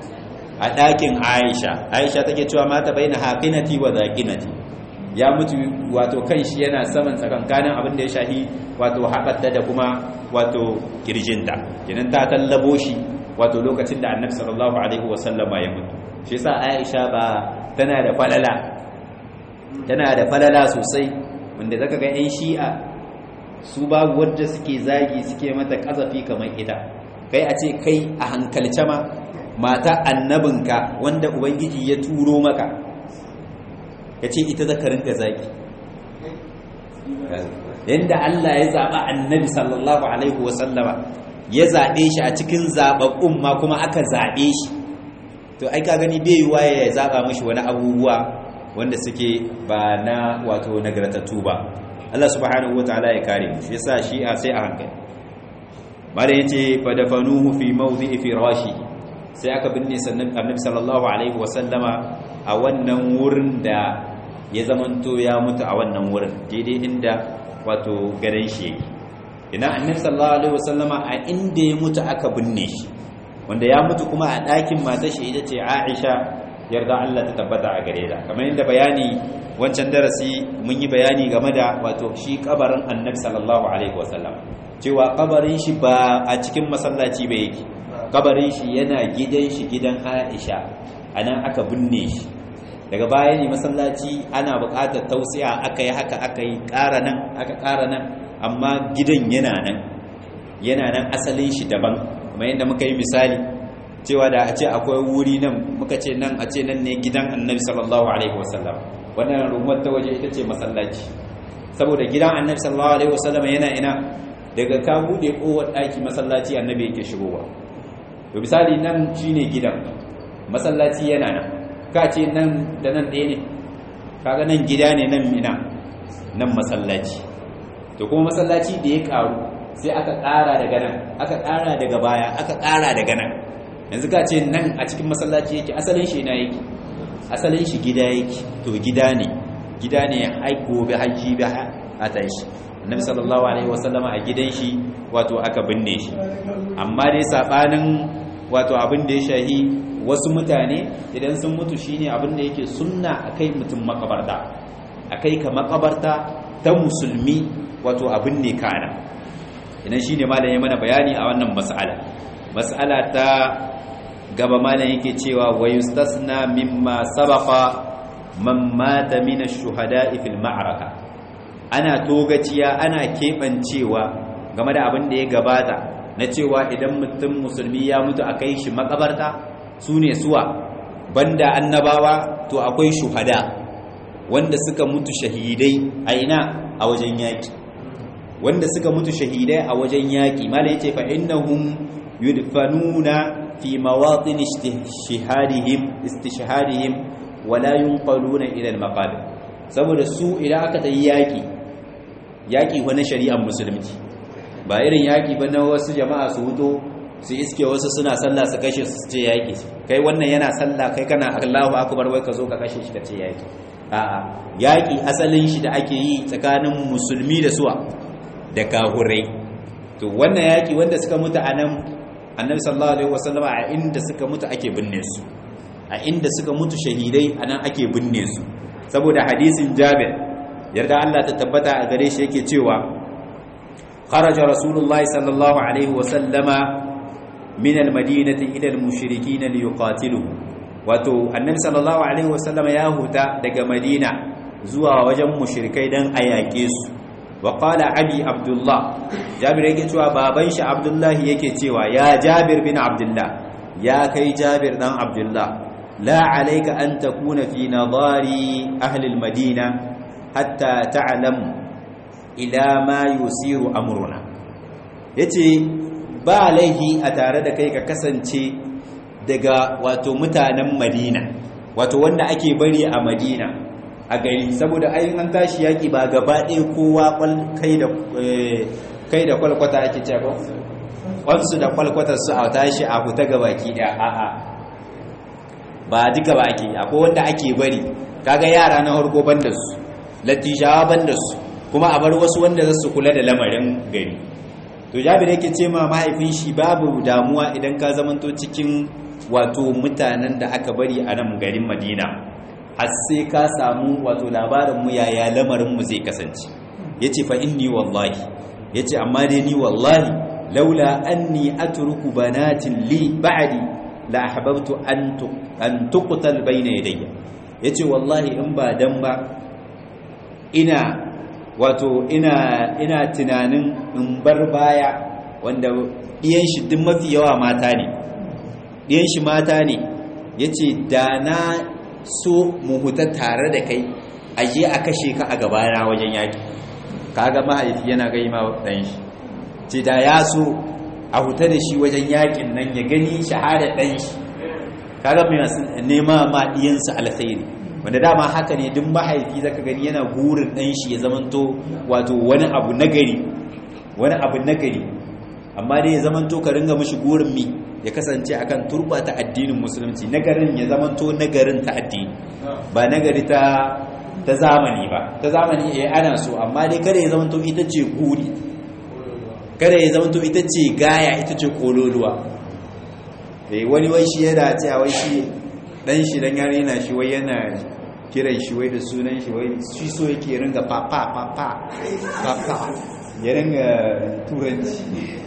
a ɗakin Aisha Aisha take cewa mata baina haqinati wa zaqinati ya mutu wato kan shi yana saman tsakankanin abin da ya shahi wato haɓata da kuma wato kirjinta kenan ta tallabo shi wato lokacin da annabi sallallahu alaihi wasallama ya mutu shi yasa Aisha ba tana da falala tana da falala sosai wanda zaka ga 'yan shi'a su babu wadda suke zagi suke mata kazafi kamar ita kai a ce kai a hankalce ma mata annabinka wanda ubangiji ya turo maka ya ce ita zaka rinka zagi yadda Allah ya zaɓa annabi sallallahu alaihi wasallama ya zaɓe shi a cikin zaɓaɓɓun ma kuma aka zaɓe shi to ai ka gani bai yiwa ya zaɓa mashi wani abubuwa wanda suke ba na wato nagartattu ba Allah subhanahu wataala ya kare mu shi yasa shi a sai a hankali bare yace fa dafanuhu fi mawdi'i firashi sai aka binne sannan annabi sallallahu alaihi wasallama a wannan wurin da ya zamanto ya mutu a wannan wurin daidai inda wato garin shi yake ina annabi sallallahu alaihi wasallama a inda ya mutu aka binne shi wanda ya mutu kuma a ɗakin matar shi ita ce Aisha yarda Allah ta tabbata a gare ta kamar yadda bayani wancan darasi mun yi bayani game da wato shi kabarin annabi sallallahu alaihi wasallam cewa kabarin shi ba a cikin masallaci ba yake kabarin shi yana gidan shi gidan Aisha anan aka binne shi daga baya ne masallaci ana buƙatar tausiya aka yi haka aka yi ƙara nan aka ƙara nan amma gidan yana nan yana nan asalin shi daban kuma yadda muka yi misali cewa da a ce akwai wuri nan muka ce nan a ce nan ne gidan annabi sallallahu alaihi wasallam wannan rumar ta waje ita ce masallaci saboda gidan annabi sallallahu alaihi wasallam yana ina daga ka bude kowar ɗaki masallaci annabi yake shigowa to misali nan shine gidan masallaci yana nan ka ce nan da nan ɗaya ne kaga nan gida ne nan mina nan masallaci to kuma masallaci da ya karu sai aka ƙara daga nan aka ƙara daga baya aka ƙara daga nan yanzu ka ce nan a cikin masallaci yake asalin shi na yake asalin shi gida yake to gida ne gida ne ai gobe haji bi a tashi annabi sallallahu alaihi wasallama a gidan shi wato aka binne shi amma dai sabanin wato abin da ya shahi wasu mutane idan sun mutu shine abin da yake sunna akai mutum makabarta akai ka makabarta ta musulmi wato abin ne kana idan shine malam ya mana bayani a wannan mas'ala mas'ala ta gaba malam yake cewa wa yustasna mimma sabaqa man mata min ash-shuhada'i fil ma'raka ana togaciya ana kebancewa game da abin da ya gabata na cewa idan mutum musulmi ya mutu a kai shi makabarta su ne suwa banda annabawa to akwai shuhada wanda suka mutu shahidai a ina a wajen yaki wanda suka mutu shahidai a wajen yaki mala yace fa innahum yudfanuna fi mawatin istishhadihim istishhadihim wala yunqaluna ila al-maqabir saboda su idan aka tayi yaki yaki wani shari'ar musulunci ba irin yaki ba na wasu jama'a su huto su iske wasu suna sallah su kashe su ce yaki kai wannan yana sallah kai kana Allahu akbar wai ka zo ka kashe shi ka ce yaki a'a yaki asalin shi da ake yi tsakanin musulmi da suwa da kahurai to wannan yaki wanda suka mutu a nan annabi sallallahu alaihi wasallama a inda suka mutu ake binne su a inda suka mutu shahidai anan ake binne su saboda hadisin Jabir yarda Allah ta tabbata a gare shi yake cewa kharaja rasulullahi sallallahu alaihi wasallama min almadinati ila almushrikin liyuqatiluhu wato annabi sallallahu alaihi wasallama ya huta daga madina zuwa wajen mushrikai dan ayake su wa qala abi abdullah jabir yake cewa baban shi abdullah yake cewa ya jabir bin abdullah ya kai jabir dan abdullah la alayka an takuna fi nadari ahli almadina hatta ta'lam ila ma yusiru amruna yace ba laihi a tare da kai ka kasance daga wato mutanen madina wato wanda ake bari a madina a gari saboda ayin an tashi yaki ba gaba ɗaya kowa kai da kai da kwalkwata ake cewa kwansu da kwalkwatar su a tashi a huta ga baki ɗaya a'a ba duka ba ake akwai wanda ake bari kaga yara na harko banda su latishawa banda su kuma a bar wasu wanda za su kula da lamarin gari to jabir yake ce ma mahaifin shi babu damuwa idan ka zamanto cikin wato mutanen da aka bari a nan garin madina har sai ka samu wato labarin mu yaya lamarin mu zai kasance yace fa inni wallahi yace amma dai ni wallahi laula anni atruku banatin li ba'di la ahbabtu an an tuqtal bayna yadayya yace wallahi in ba dan ba ina wato ina ina tunanin in bar baya wanda ɗiyan shi duk mafi yawa mata ne ɗiyan shi mata ne yace da na so mu huta tare da kai aje a kashe ka a gabana wajen yaki kaga mahaifi yana gai ma dan shi ce da ya so a huta da shi wajen yakin nan ya gani shahada dan shi kaga mai nema ma diyansa alkhairi wanda dama haka ne duk mahaifi zaka gani yana gurin dan shi ya zamanto wato wani abu nagari wani abu nagari amma dai ya zamanto ka ringa mishi gurin mi ya kasance akan turba ta addinin musulunci nagarin ya zamanto nagarin ta addini ba nagari ta ta zamani ba ta zamani eh ana so amma dai kada ya zamanto ita ce guri kada ya zamanto ita ce gaya ita ce kololuwa eh wani wai shi yana cewa wai shi dan shi dan yare yana shi wai yana kiran shi wai da sunan shi wai shi so yake ringa papa papa papa ya ringa turanci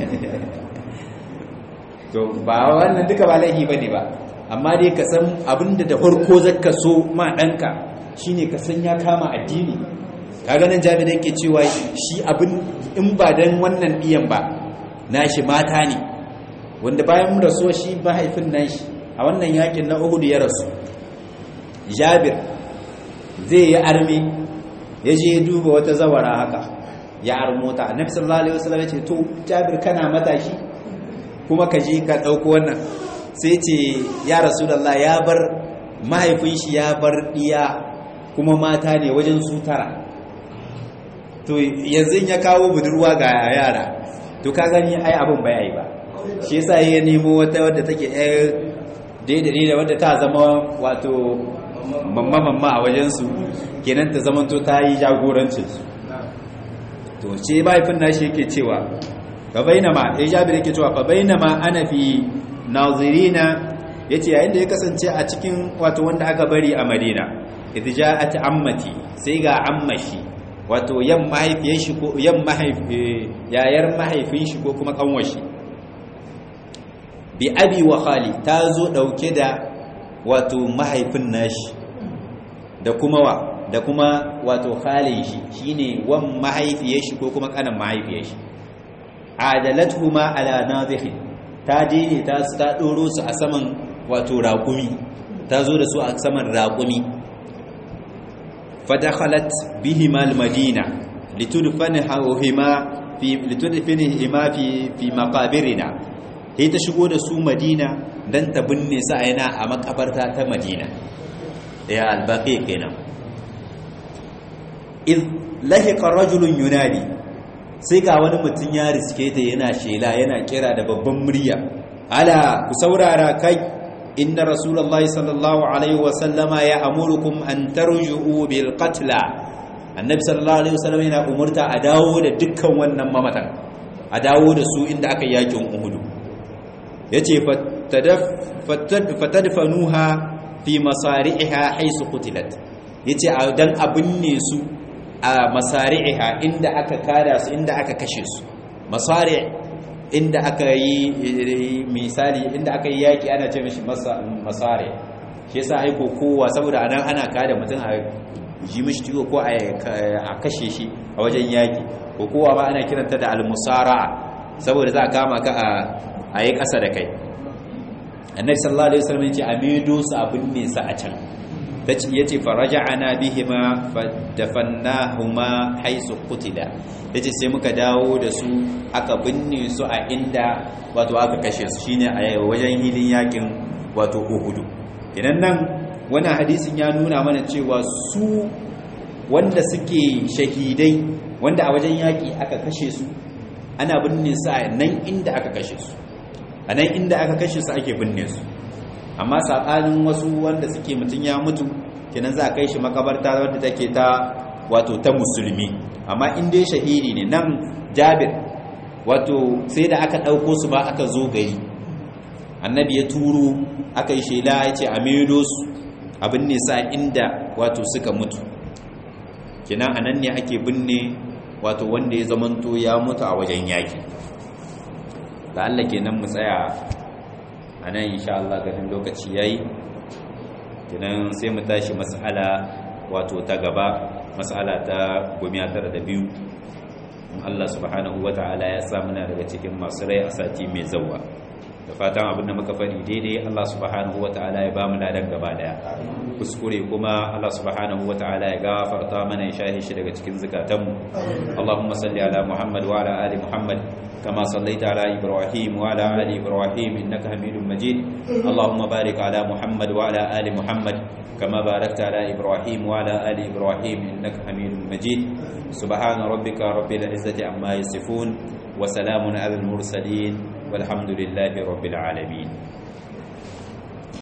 to ba wannan duka ba laifi bane ba amma dai ka san abinda da farko zaka so ma danka shine ka san ya kama addini kaga nan jami'in yake cewa shi abin in ba dan wannan diyan ba nashi mata ne wanda bayan mu rasuwa shi mahaifin nashi a wannan yakin na Uhud ya rasu Jabir zai yi arme ya je duba wata zawara haka ya armota annabi sallallahu alaihi wasallam ya ce to Jabir kana matashi kuma ka je ka dauko wannan sai ce ya rasulullah ya bar mahaifin shi ya bar diya kuma mata ne wajen su tara to yanzu ya kawo budurwa ga yara to ka gani ai abin bai ai ba shi yasa ya nemo wata wadda take ɗaya daidai da wadda ta zama wato mamma mamma a wajen su kenan ta zama to ta yi jagorancin su to ce mahaifin nashi yake cewa fa bainama ya jabir yake cewa fa bainama ana fi nazirina yace yayin da ya kasance a cikin wato wanda aka bari a Madina idh ja'at ammati sai ga ammashi wato yan mahaifiyar shi ko yan mahaifi yayar mahaifin shi ko kuma kanwar shi bi abi wa khali ta zo dauke da wato mahaifin nashi da kuma wa da kuma wato khalin shi shine wan mahaifiyar shi ko kuma kanan mahaifiyar shi adalatuhuma ala nadhihi ta je ne ta ta doro su a saman wato raƙumi ta zo da su a saman raƙumi fadakhalat bihima almadina litudfanihima fi litudfinihima fi fi maqabirina sai ta shigo da su madina dan ta binne su a yana a makabarta ta madina ya albaqi kenan id lahiqa rajulun yunadi sai ga wani mutum ya riske ta yana shela yana kira da babban murya ala ku saurara kai inna rasulullahi sallallahu alaihi wasallama ya amurukum an tarju'u bil qatla annabi sallallahu alaihi wasallam yana umurta a dawo da dukkan wannan mamatan a dawo da su inda aka yakin uhudu yace fatadfanuha fi masari'iha haisu qutilat yace dan abin ne su a masari'iha inda aka kada su inda aka kashe su masari inda aka yi misali inda aka yi yaki ana ce mishi masari shi yasa aiko kowa saboda anan ana kada mutum a ji mishi tiwo ko a kashe shi a wajen yaki ko kowa ba ana kiranta da almusara saboda za a kama ka a yi ƙasa da kai annabi sallallahu alaihi wasallam yace amidu su abin ne sa a can tace yace faraja'ana bihima fadafannahuma haisu qutila yace sai muka dawo da su aka binne su a inda wato aka kashe su shine a wajen hilin yakin wato Uhud idan nan wannan hadisin ya nuna mana cewa su wanda suke shahidai wanda a wajen yaki aka kashe su ana binne su a nan inda aka kashe su a nan inda aka kashe su ake binne su amma saɓanin wasu wanda suke mutum ya mutu kenan za a kai shi makabarta wadda take ta wato ta musulmi amma in dai shahidi ne nan jabir wato sai da aka ɗauko su ba aka zo gari annabi ya turo aka yi shela ya ce a maido su abin ne sa inda wato suka mutu kenan a nan ne ake binne wato wanda ya zamanto ya mutu a wajen yaki la'alla kenan mu tsaya a nan insha Allah ganin lokaci yayi kenan sai mu tashi mas'ala wato ta gaba mas'ala ta gomiya tara da biyu Allah subhanahu wata'ala ya sa muna daga cikin masu rai a sati mai zawwa da fatan abinda muka faɗi daidai Allah subhanahu wata'ala ya ba mu ladan gaba daya kuskure kuma Allah subhanahu wata'ala ya gafarta mana ya shahi shi daga cikin zukatanmu Allahumma salli ala Muhammad wa ala ali Muhammad كما صليت على إبراهيم وعلى آل إبراهيم إنك حميد مجيد اللهم بارك على محمد وعلى آل محمد كما باركت على إبراهيم وعلى آل إبراهيم إنك حميد مجيد سبحان ربك رب العزة عما يصفون وسلام على المرسلين والحمد لله رب العالمين